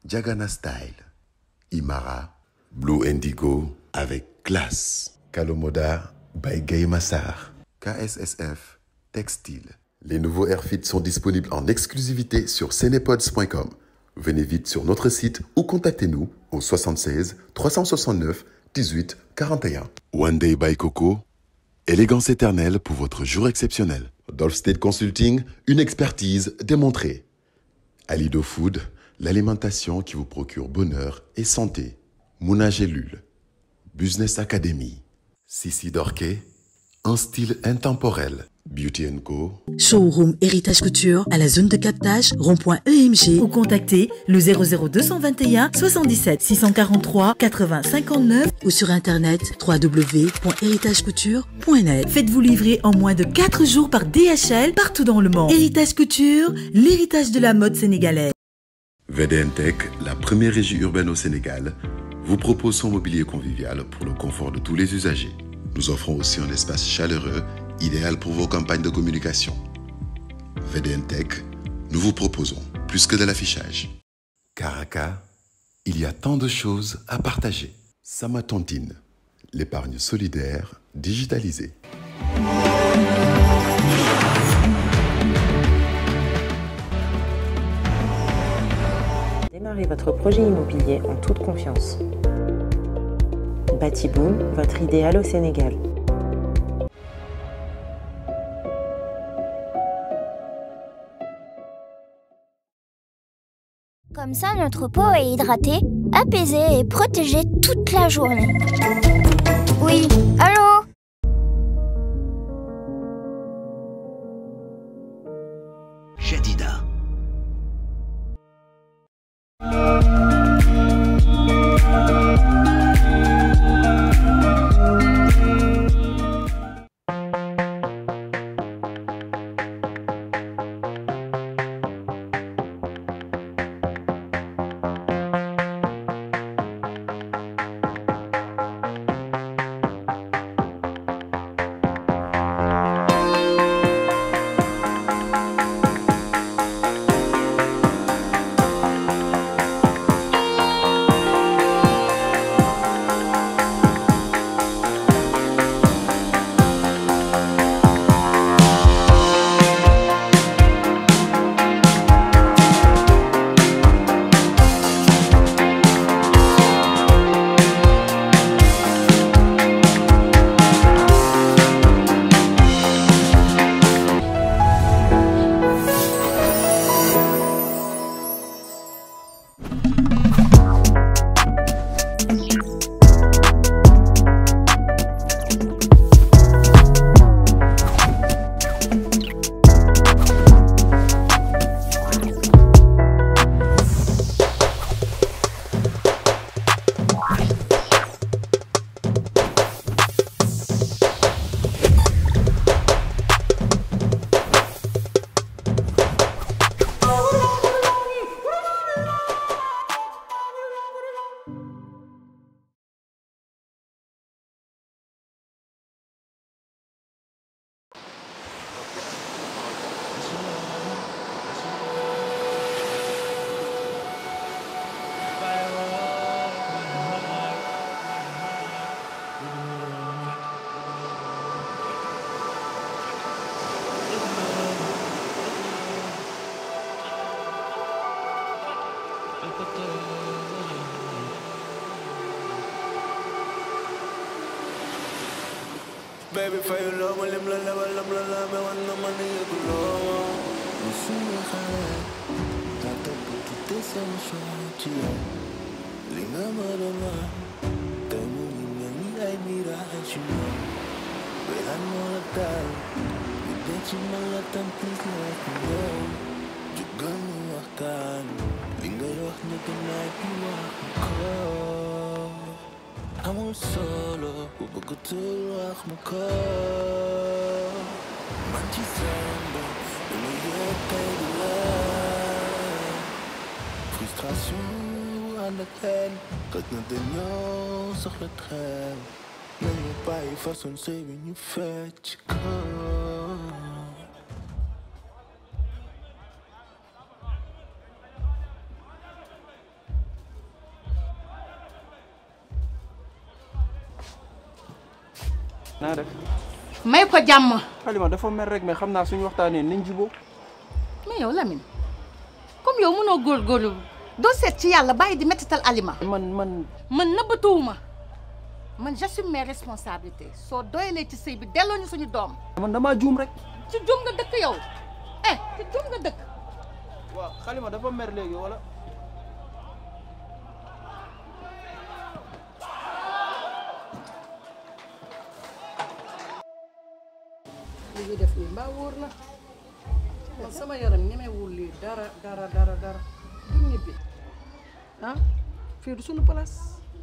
Diagana Style, Imara, Blue Indigo avec classe, Kalomoda by Gay Massar, KSSF, Textile. Les nouveaux Airfit sont disponibles en exclusivité sur cenepods.com. Venez vite sur notre site ou contactez-nous au 76 369 18 41. One Day by Coco, élégance éternelle pour votre jour exceptionnel. Dolph State Consulting, une expertise démontrée. Alido Food, l'alimentation qui vous procure bonheur et santé. Mouna Gélule, Business Academy. Sissi Dorquet, un style intemporel. Beauty Co. Showroom Héritage Couture à la zone de captage rond.emg ou contactez le 00221 77 643 80 59 ou sur internet www.héritagecouture.net. Faites-vous livrer en moins de 4 jours par DHL partout dans le monde. Héritage Couture, l'héritage de la mode sénégalaise. VDN Tech, la première régie urbaine au Sénégal, vous propose son mobilier convivial pour le confort de tous les usagers. Nous offrons aussi un espace chaleureux, idéal pour vos campagnes de communication. VDN Tech, nous vous proposons plus que de l'affichage. Caraca, il y a tant de choses à partager. Samatontine, l'épargne solidaire digitalisée. Démarrez votre projet immobilier en toute confiance. Batiboom, votre idéal au Sénégal. Comme ça, notre peau est hydratée, apaisée et protégée toute la journée. Oui, allô Jadida. Baby, fayu loo ma lim la lebal lam la la me wan na ma ne yëguloo ma musuma xalaat daa topp quitté sama choix ci yow li nga ma doon wax tey mu ngi mel ni ay mirage ci yow belan moo la daal li denc ci man la tam plus la ko yow jugal ñu waxtaan li ngay wax ne gënaay bi wax ko amul solo bu bëgg tul wax ma ko man ci samba dama yëg tey di la frustration bu ànd ak xel xëj na dañoo soxla xel nañu bàyyi façon sëy bi ñu fecc ko naa def may ko jàmm. Halima dafa mer rek mais xam naa suñu waxtaanee nañ jubóo mais yow Lamine comme yow mënoo góorgóorlu doo seet ci yàlla bàyyi di mettital aliment. man man man nëbbatuwuma man j'assume mes responsabilités soo doyalee ci sëy bi delloo ñu suñu doom. man damaa juum rek ci juum nga dëkk yow eh ci juum nga dëkk. waaw Halima dafa mer léegi wala li ñuy def nii mbaa wóor na man sama yaram ñemewul lii dara dara dara dara du ñibbi ah fii du sunu place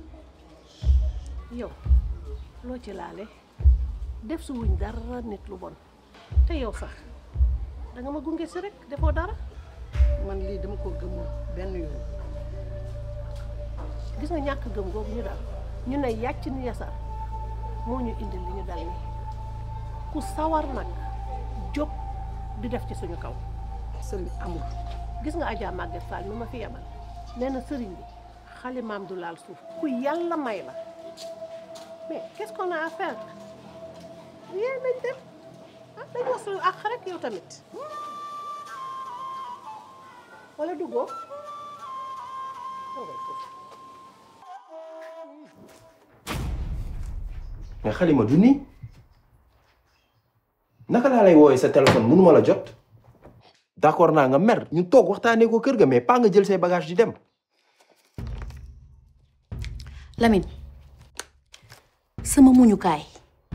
yow loo ci laale def su wuñ dara nit lu bon te yow sax danga ma gunge si rek defoo dara man lii dama ko gëmul benn yoon gis nga ñàkk gëm googu ñu dal ñu ne yàcc ni yasar moo ñu indil li ñu dal nii ku sawar nag jóg di def ci suñu kaw sëriñ amul gis nga Adja Maguette Fall mi ma fi yebal nee na sëriñ bi xalimaam du laal suuf ku yàlla may la mais qu'est-ce qu'on a à faire yéen nañ dem ah dañ wax suñu àq rek yow tamit wala duggoo mais Halima du nii naka laa lay woowee sa téléphone mënuma la jot d'accord naa nga mer ñu toog waxtaanee ko kër ga mais pas nga jël say bagage di dem Lamine sama muñukaay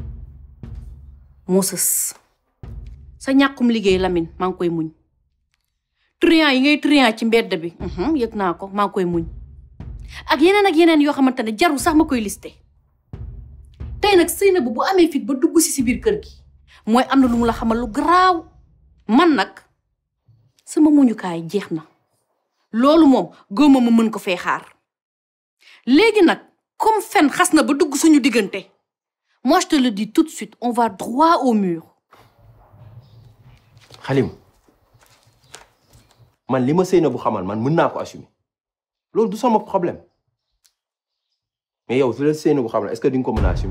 moo sës sa ñàkkum liggéey Lamine maa ngi koy muñ triant yi ngay triant ci mbedd bi mhm, yëg naa ko maa ngi koy muñ ak yeneen ak yeneen yoo xamante ne jarul sax ma koy listé tey nag Seynabou bu amee fit ba dugg si si biir kër gi mooy am na lu mu la xamal lu garaaw man nag sama muñukaay jeex na loolu moom góoma ma mën ko fee xaar léegi nag comme fen xas na ba dugg suñu diggante moi je te le dis tout de suite on va droit au mur Halima man li ma Seynabou xamal man mën naa ko assumer loolu du sama problème mais yow su la Seynabou xamal est-ce que di nga ko mën a assumer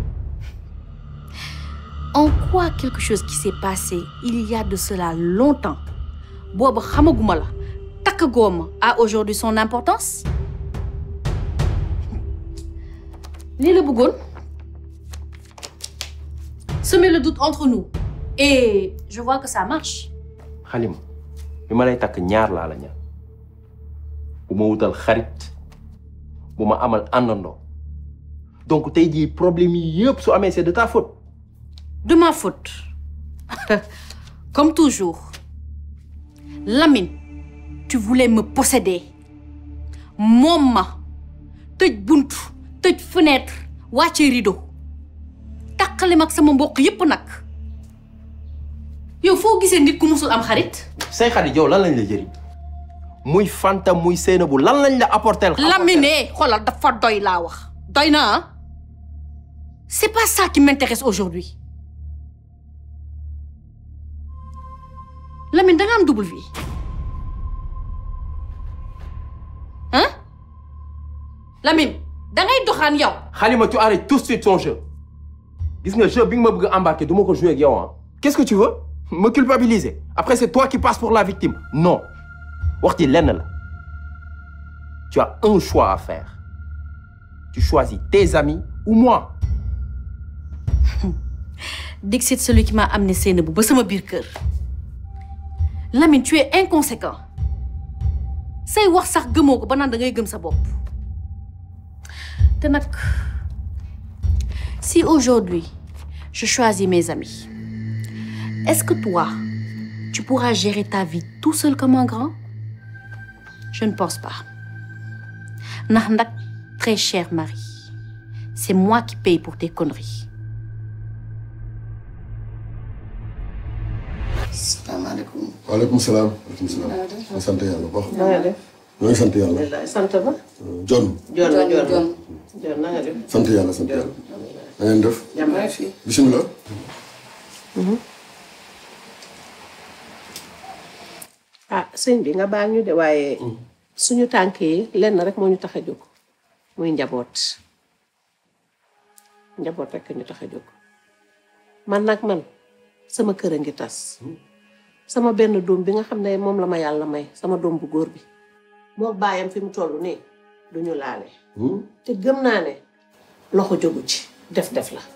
en quoi quelque chose qui s'est passé il y a de cela longtemps booba xamaguma la takk gooma a aujourd'hui son importance lii la bëggoon semer le doute entre nous et je vois que ça marche Halima bi ma lay takk ñaar laa la ñaar bu ma wutal xarit bu ma amal àndandoo donc tey jii problème yi yëpp su amee c'est de ta faute de ma faute comme toujours Lamine tu voulais me posséder moom ma tëj buntu tëj fenêtre wàcce rideau taqali mag sama mbokk yépp nag yow foo gisee nit ku musul am xarit say xarit yow lan lañ la jëriñ muy Fanta muy Seynabou lan lañ la apporter Lamine xoolal dafa doy laa wax doy na ah c'est pas ça qui m'intéresse aujourd'hui Lamine da nga am double vie hein Lamine da ngay doxaan yow Halima tu arrêtes tout de suite ton jeu gis nga jeu bi nga ma bëgg a embarquer du ma ko jouer ak yow ah qu'est-ce que tu veux me culpabiliser après c'est toi qui passes pour la victime non wax ji lenn la tu as un choix à faire tu choisis tes amis ou moi Dixit celui qui m'a amené Seynabou ba sama biir kër Lamine tu es inconséquent say wax sax gëmoo ko ba naan da ngay gëm sa bopp te nag si aujourd'hui je choisis mes amis est-ce que toi tu pourras gérer ta vie tout seul comme un grand je ne pense pas ndax nag très cher mari c'est moi qui paye pour tes conneries salaamaaleykum. waaleykum salaam. waaleykum salaam. ma sant yàlla bu baax. na nga def. ñoo ngi sant yàlla. sant ba. John. John la John John na nga def. sant yàlla sant yàlla. na ngeen def. jàmm fi. bisimilah. ah sëñ bi nga baal ñu de waaye suñu tànk yi lenn rek moo ñu tax a jóg muy njaboot njaboot rek ñu tax a jóg man nag man sama kër a ngi tas sama benn doom bi nga xam ne moom la ma yàlla may sama doom bu góor bi moo bàyyam fi mu toll nii duñu laale te gëm naa ne loxo jógu ci def def la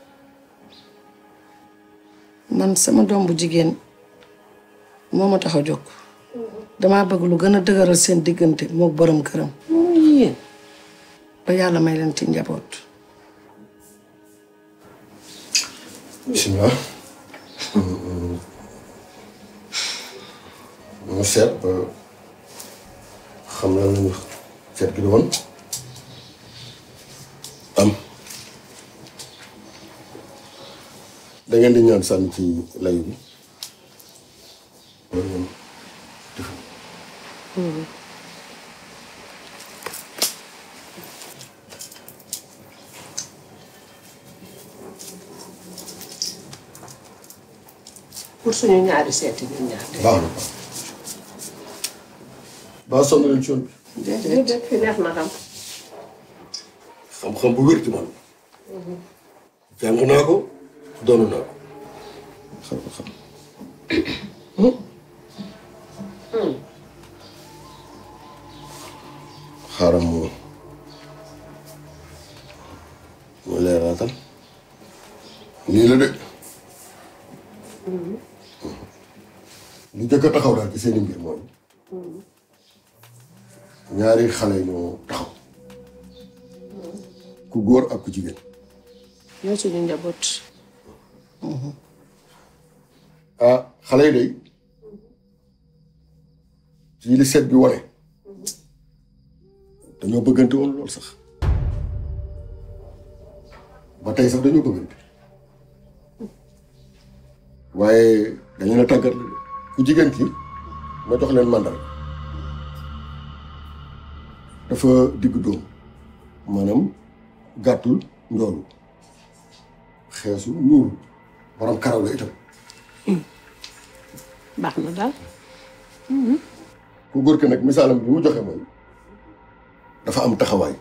man sama doom bu jigéen moo ma tax a jóg damaa bëgg lu gën a dëgëral seen diggante mook borom këram yéen ba yàlla may leen ci njaboot bisimilah ñu seet ba xam na lañu seet gi di woon am da ngeen di ñaan sànni ci layu bi wala ngeen def pour suñu ñaari seeti ñun ñaar baax na baa sonn leen ci yoon bi déedéet fi neex na xam xam-xam bu wér ci man jàng naa ko doon naa ko xam xam xaaral mu mu leeraatal nii la de lu jëkk a taxaw daal ci seeni mbir mooy ñaari xale ñoo taxaw ku góor ak ku jigéen ñoo suñu njaboot ah xale yi day ci li seet bi wane dañoo bëggante woon lool sax ba tey sax dañoo bëggante waaye dañ leen a tàggat la de ku jigéen ki ma jox leen màndal dafa digg doom maanaam gàttul njoolu xeesu ñuul borom karaw la itam baax na daal ku góor ki nag misaalam bi mu joxe mooy dafa am taxawaay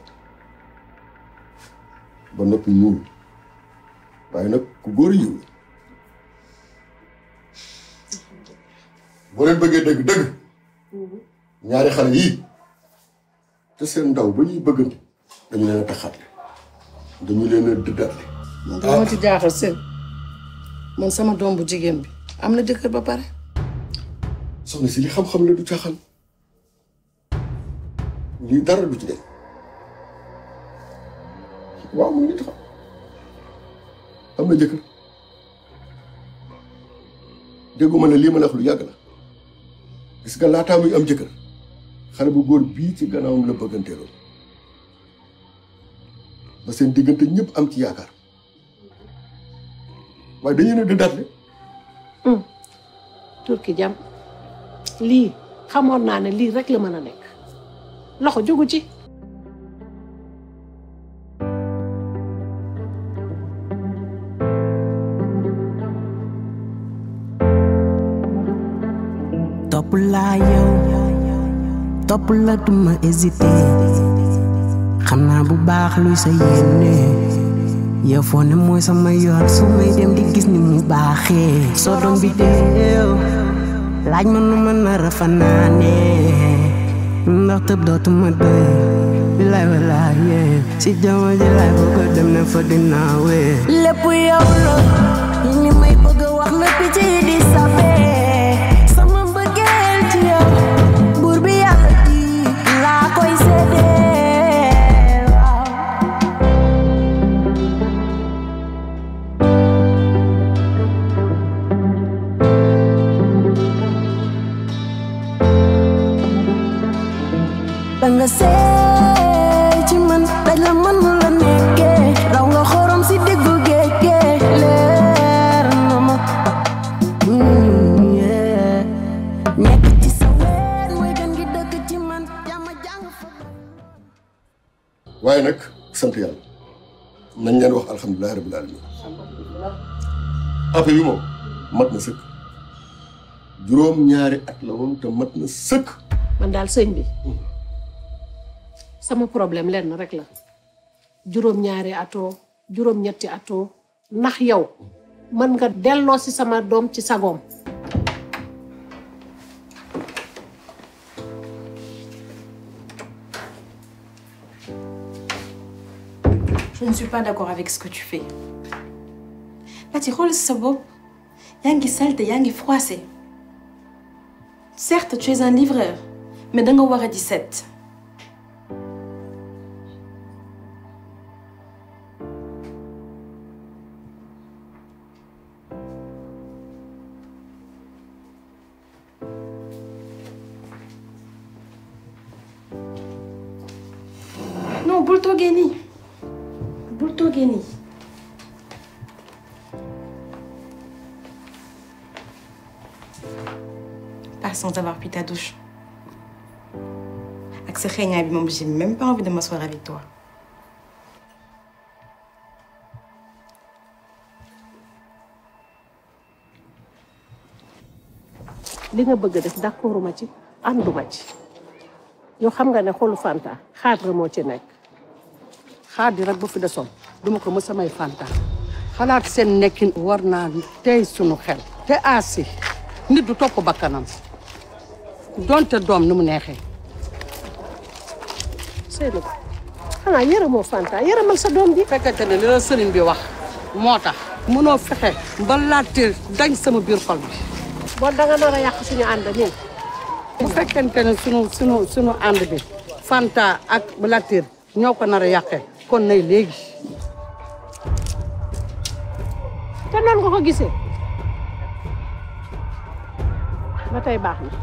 ba noppi ñuul waaye nag ku góor yiw boo leen bëggee dëgg dëgg ñaari xale yii te seen ndaw ba ñuy bëggante dañu leen a taxaatle dañu leen a dëddatle man dama ci jaaxal seen man sama doom bu jigéen bi am na jëkkër ba pare soxna si li xam-xam la du caaxaan lii dara du ci dem waaw mu ngi taxaw am na jëkkër dégguma ne lii ma la wax lu yàgg la gis nga laataa muy am jëkkër xale bu góor bii ci gannaawam la bëgganteeloon ba seen diggante ñëpp am ci yaakaar waaye dañu ne di datle turki jam lii xamoon naa ne lii rek la mën a nekk loxo jógu ci topp laa yow topp la duma hésité xam naa bu baax luy sa yéene yow foo ne mooy sama yoon su may dem di gis ni mu baaxee soo doon bi deew laaj ma nu ma nar a fanaane ndax tëb dootuma doy bilaay walaay yee si jama ji laay bëgg a dem ne fa dinaa wee lépp yow la li may bëgg a wax la picc yi di sabee sama mbëggeel ci yow buur bi yàlla ji laa koy séddee waaw danga seey ci man daj la man nu la nekkee raw nga xorom si diggu géej gee leer na ma Mm, yeah. nekk ci sa wet mooy gën gi dëkk ci man jàmm jàng fa waaye nag sant yàlla nañ leen wax alhamdulilah rabbil alamin affaire bi moom mat na sëkk juróom ñaari at la woon te mat na sëkk man daal sëñ bi sama problème lenn rek la juróom-ñaari atoo juróom-ñetti atoo ndax yow mën nga delloo si sama doom ci sagoom Je ne suis pas d'accord avec ce que tu fais. Pati xool sa bopp yaa ngi salte yaa ngi froissé. Certes, tu es un livreur, mais da nga war a di set. Non, bul toogee nii. Bul toogee nii. Pas sans avoir pris ta douche. Ak sa xeeñaay bi moom j'ai même pas envie de m'asseoir avec toi. li nga bëgg a def d'accorduma ci ànduma ci yow xam nga ne xolu Fanta xaar nga moo ci nekk xaar di rek bu fi desoon duma ko mës samay Fanta xalaat seen nekkin war naa tey sunu xel te aasi nit du topp bakkanam donte doom ni mu neexee Seydou xanaa yërëmoo Fanta yërëmal sa doom ji fekkente ne li la sëriñ bi wax moo tax mënoo fexe ba laajte dañ sama biir xol bi bon danga nar a yàq suñu ànd nii bu fekkente ne sunu sunu sunu ànd bi Fanta ak Latir ñoo ko nar a yàqee kon nay léegi te noonu nga ko gisee ba tey baax na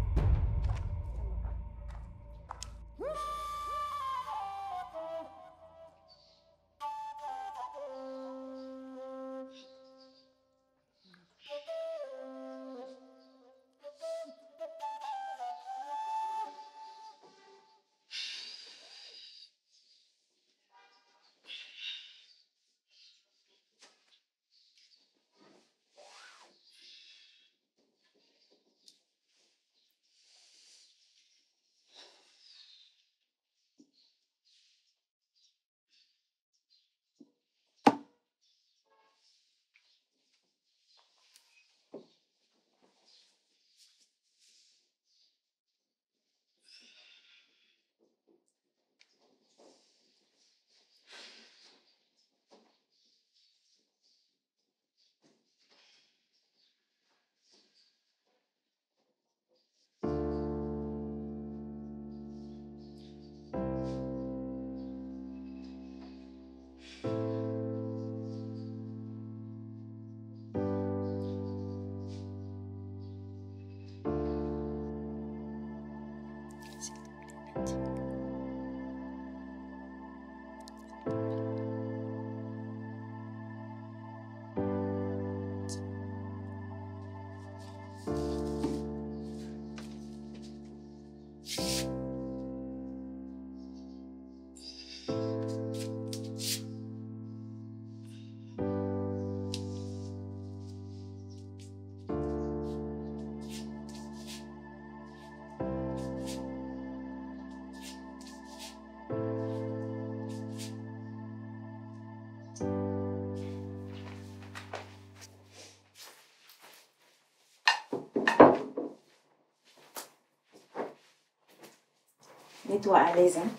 Mets-toi à l'aise. Hein.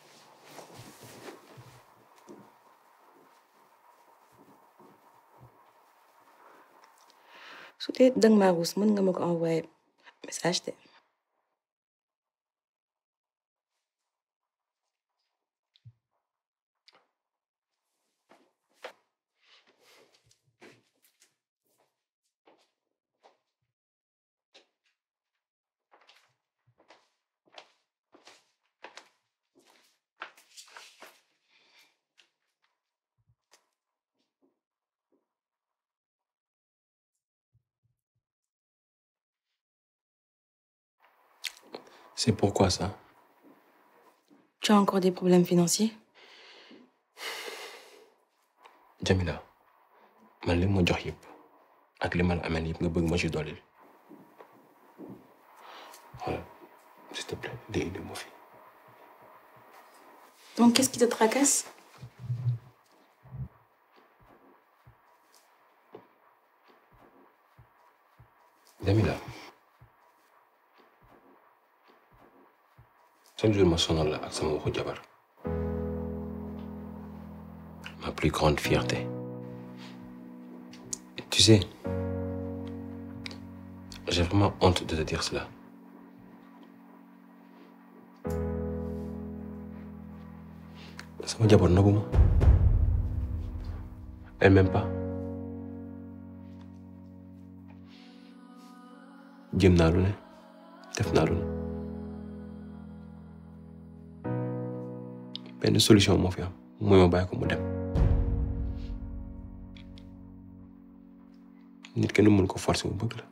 su dee danga maa ruus mën nga ma ko envoyé message de. C'est pourquoi ça Tu as encore des problèmes financiers Jamila man li ma jox yëpp ak li ma la ameel yëpp nga bëgg ma ci dolli voilà s'il te plaît dee indi ma fi Donc qu'est-ce qui te tracasse Jamila chaque jour ma sonal la ak sama waxu jabar ma plus grande fierté Et tu sais j'ai vraiment honte de te dire cela sama jabar nëbbu ma elle m'aime pas jëm naa lu ne def naa lu ne benn solution moo fi am mooy ma bàyyi ko mu dem nit kenn mën ko forcer mu bëgg la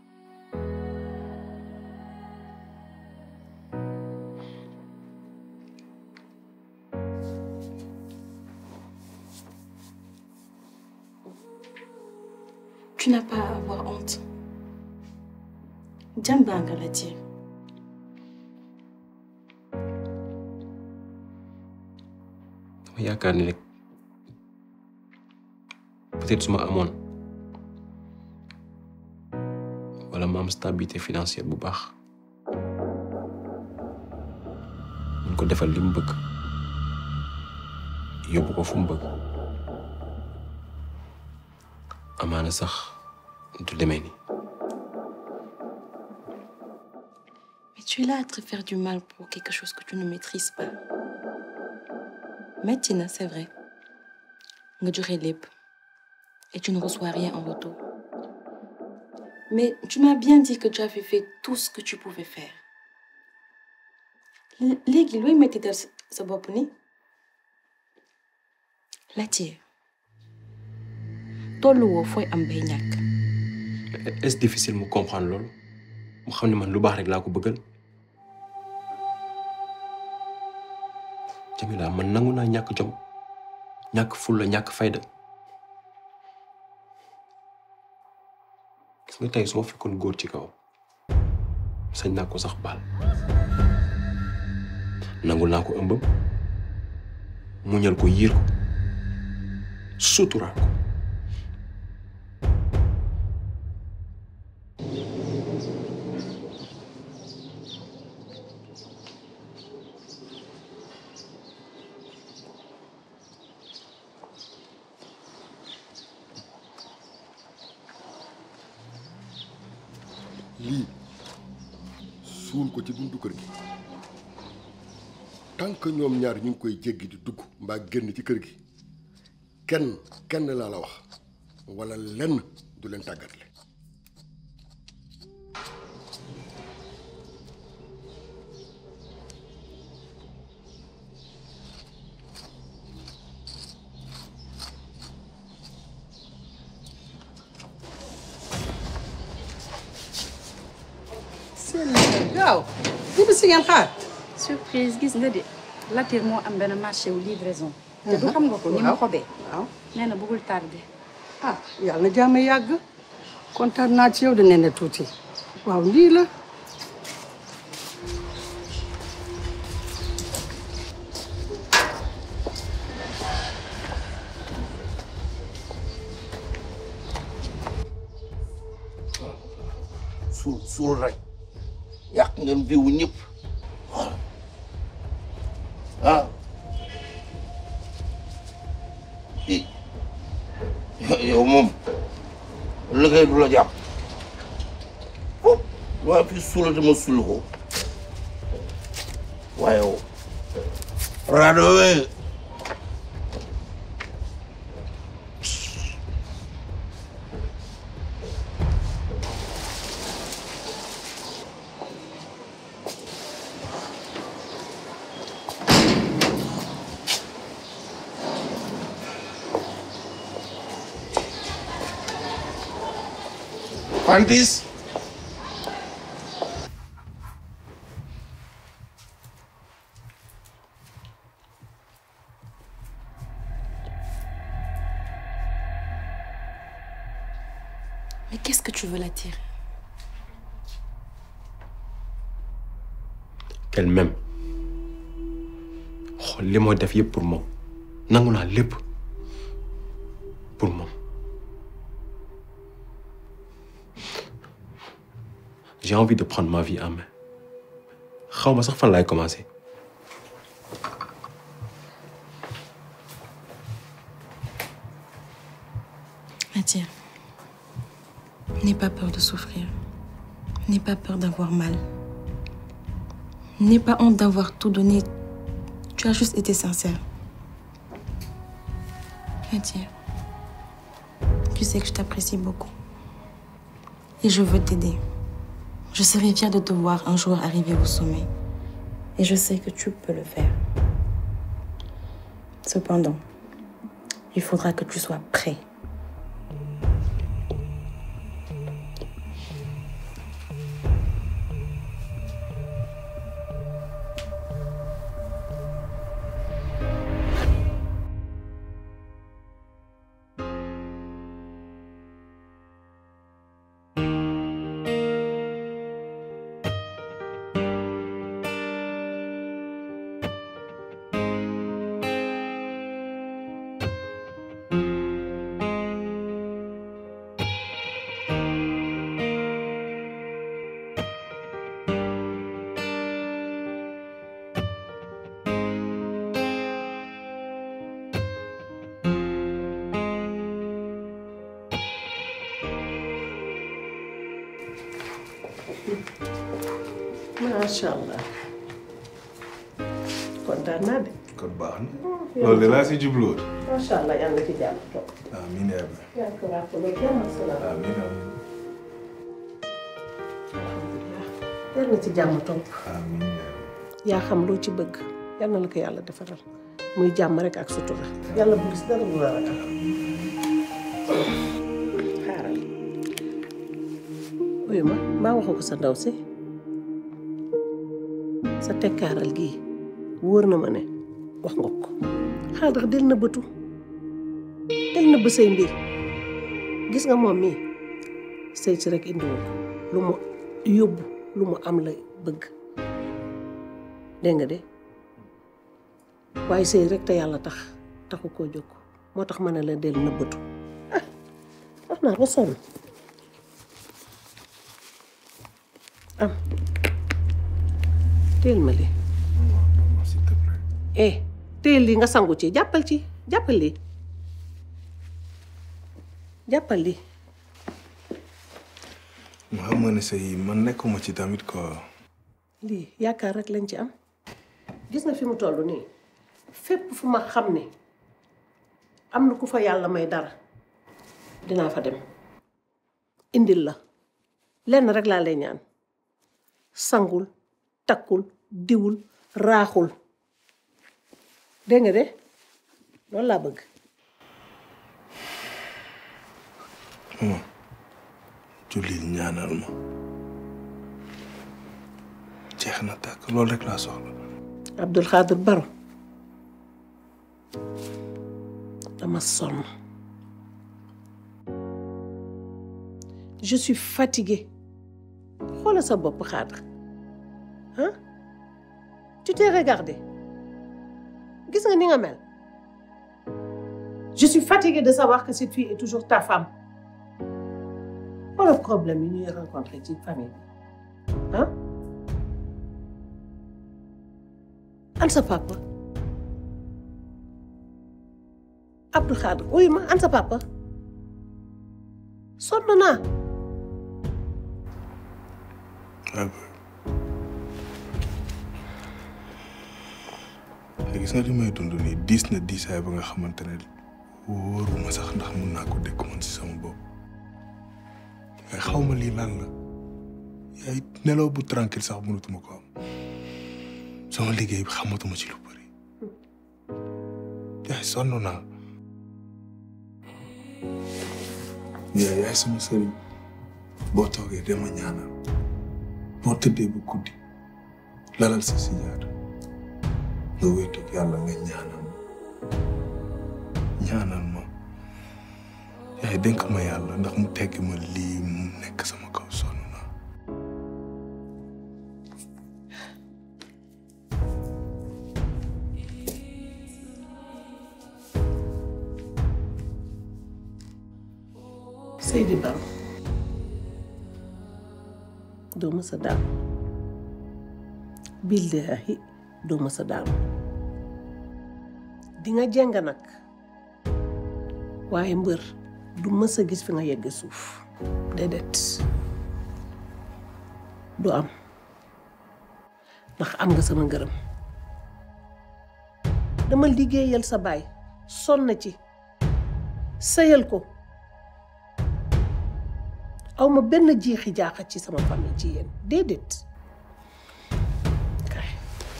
Tu n'as pas à avoir honte. Jamba nga la ci. dama yaakaar ni rek peut-être su ma amoon wala ma am stabilité financière bu baax mun ko defal li mu bëgg yóbbu ko fu mu bëgg amaana sax du demee ni Mais tu es là à te faire du mal pour quelque chose que tu ne maîtrises pas. Metti na, c'est vrai. nga joxe lépp et tu ne reçois rien en retour. Mais tu m'as bien dit que tu avais fait tout ce que tu pouvais faire. L- léegi looy mettital sa- sa bopp ni Latyr tolluwoo fooy am bay ñàkk. est-ce difficile mu comprendre loolu mu xam ne man lu baax rek laa ko bëggal Jamila man nangu naa ñàkk jom ñàkk fulla ñàkk fayda gis nga tey su ma fekkoon góor ci kaw sañ naa ko sax baal nangul naa ko ëmbam muñal ko yiir ko suturaal ko lii suul ko ci buntu kër gi tant que ñoom ñaar ñu ngi koy jéggi di dugg mbaa génn ci kër gi kenn kenn laa la wax walla lenn du leen tàggatle seen gaaw ñibbi si ngeen xaar. surprise gis nga de Latyr moo am benn marché wu livraison. te du xam nga ko ni ma Waaw. xobee. waaw nee na bëggul tardé. ah yàlla na jàmm yàgg kontaan naa ci yow de nee na tuuti waaw lii la. suul suul rek yàq ngeen viwu ñëpp ah i yow moom liggéey du la jàpp fop waaye fi suulate ma suul ko waaye yow raado we Pantis Mais qu'est-ce que tu veux Latyr qu'elle m'aime xool li moo def yëpp pour moom nangu naa lépp pour moom j'ai envie de prendre ma vie en main xaw ma sax fan laay commencer. Mathia, n'aie pas peur de souffrir. N'aie pas peur d'avoir mal. N'aie pas honte d'avoir tout donné. Tu as juste été sincère. Mathia, tu sais que je t'apprécie beaucoup. Et je veux t'aider. Je serai fière de te voir un jour arriver au sommet. Et je sais que tu peux le faire. Cependant, il faudra que tu sois prêt. macha allah kontaan naa de. kon baax na loolu de laa si jubluwoon macha allah yàlla na ci jàmm toog. amiin yaa rabbi yaa ko ràppale jàmm ak salaam. amiin amiin yàlla na ci jàmm toog. amiin yaa rabbi yaa xam loo ci bëgg yal na la ko yàlla defaral muy jàmm rek ak sutura. yàlla bu gis dara bu la ragal. xaaral. uyu ma mbaa waxoo ko sa ndaw si sa tekkaaral gii wóor na ma ne wax nga ko xaaral del na bëtu del na bë say mbir gis nga moom mii sëy si rek indiwul ko lu mu yóbbu lu mu am la bëgg dégg nga de waaye sëy rek te yàlla tax taxu koo jóg moo tax ma ne la del nëbbatu ah wax naa ba sonn am teel ma lii eh teel lii nga sangu ci jàppal ci jàppal lii jàppal lii ma xam nga ne say man nekkuma ci tamit quoi lii yaakaar rek lañ ci am gis nga fi mu toll nii fépp fu ma xam ne am na ku fa yàlla may dara dinaa fa dem indil la lenn rek laa lay ñaan sangul takkul diwul raaxul dégg nga de loolu laa bëgg maman jullil ñaanal ma jeex na tàkk loolu rek laa soxla Abdul Xaadir Baro dama sonn je suis fatiguée xoolal sa bopp Xaadir ah tu t'es regardé gis nga ni nga mel je suis fatiguée de savoir que cette fille est toujours ta femme xoolal problème yi ñuy rencontré ci famille bi ah an sa papa Abdou Khadre uy ma an sa papa sonn naa gis nga li may dund nii diis na diisaay ba nga xamante ne wóoruma sax ndax mun naa ko dékk man si sama bopp waaye xaw ma lii lan la yaay nelaw bu tranquille sax mënatuma ko am sama liggéey bi xamatuma ci lu bëri yaay sonn naa yaay yaay sama sëriñ boo toogee dama ñaanal boo tëddee bu guddi lalal sa sijaada nga wéetu yàlla nga ñaanal ma ñaanal ma yaay dénk ma yàlla ndax mu tegg ma lii mu nekk sama kaw sonn naa Seydi Baro doo mës a daanu billaahi doo mës a daanu di nga jeng nag waaye mbër du mës a gis fi nga yegg suuf déedéet du am ndax am nga sama ngërëm dama liggéeyal sa baay sonn ci sëyal ko aw ma benn jiixi jaaxa ci sama famille ci yéen déedéet kay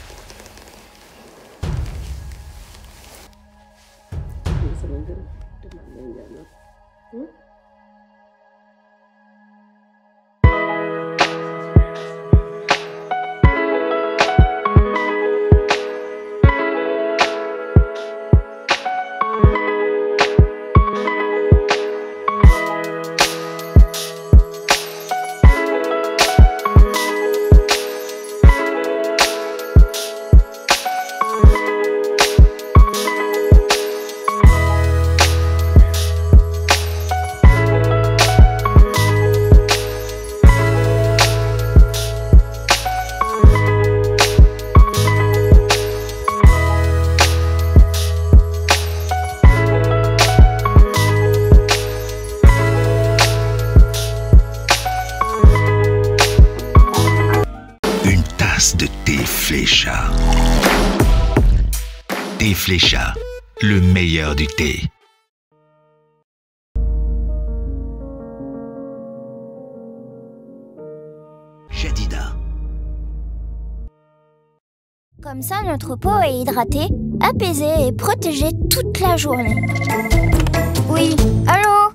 am nga sama ngërëm te maa ngi lay ñaanal hmm? Une tasse de thé Flécha. Thé Flécha, le meilleur du thé. Jadida. Comme ça, notre peau est hydratée, apaisée et protégée toute la journée. Oui, allô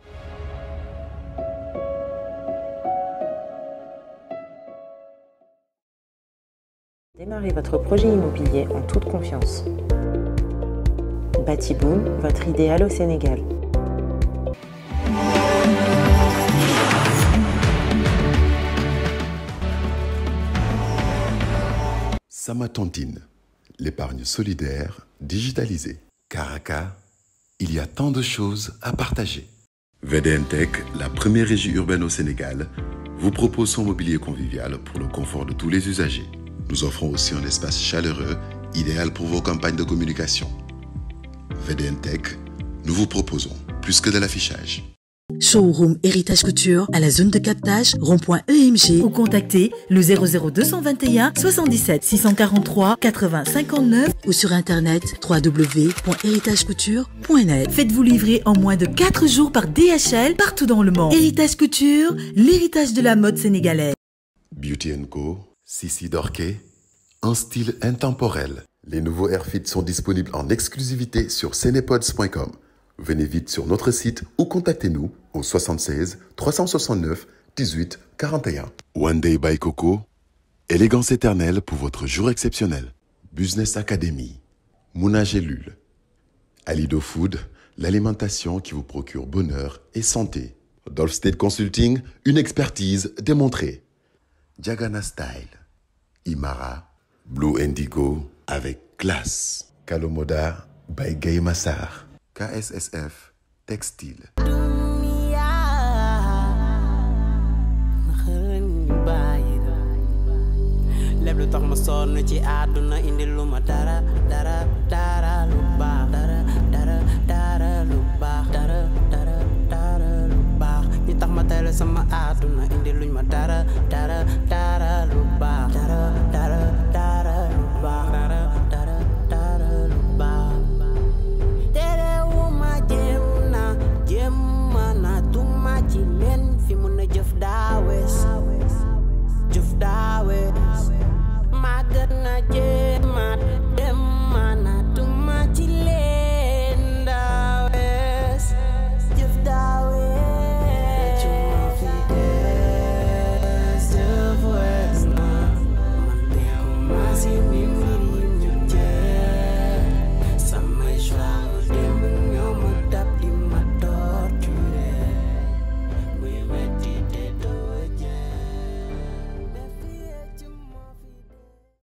Démarrez votre projet immobilier en toute confiance. Batiboom, votre idéal au Sénégal. Samatantine, l'épargne solidaire digitalisée. Caraca, il y a tant de choses à partager. VDNTech, la première régie urbaine au Sénégal, vous propose son mobilier convivial pour le confort de tous les usagers. Nous offrons aussi un espace chaleureux, idéal pour vos campagnes de communication. VDNTech, nous vous proposons plus que de l'affichage. Showroom Héritage Couture à la zone de captage rond-point EMG ou contactez le 00221 77 643 80 59 ou sur internet www.héritagecouture.net. Faites-vous livrer en moins de 4 jours par DHL partout dans le monde. Héritage Couture, l'héritage de la mode sénégalaise. Beauty Co, Sissi Dorquet, un style intemporel. Les nouveaux Airfits sont disponibles en exclusivité sur cenepods.com. Venez vite sur notre site ou contactez-nous au 76 369 18 41. One Day by Coco, élégance éternelle pour votre jour exceptionnel. Business Academy, Mouna Gélule, Alido Food, l'alimentation qui vous procure bonheur et santé. Dolph State Consulting, une expertise démontrée. Diagana Style, Imara, Blue Indigo avec classe. Kalomoda by Gay Massar. KSSF Textile. lépp lu tax ma sonn ci àdduna indi lu ma dara dara dara lu baax dara dara dara lu baax dara dara dara lu baax ñi tax ma tele sama àdduna indi luñ ma dara dara dara lu baax dara dara dara lu baax dara dara dara lu baax terewuma jéem na jéem na tuma ci leen fi mun a jëf daawees jëf daawees màggat na jéemaat dem mana tuma ci leen daawees jëf daawees cuma fi des jëf wees na man de commencé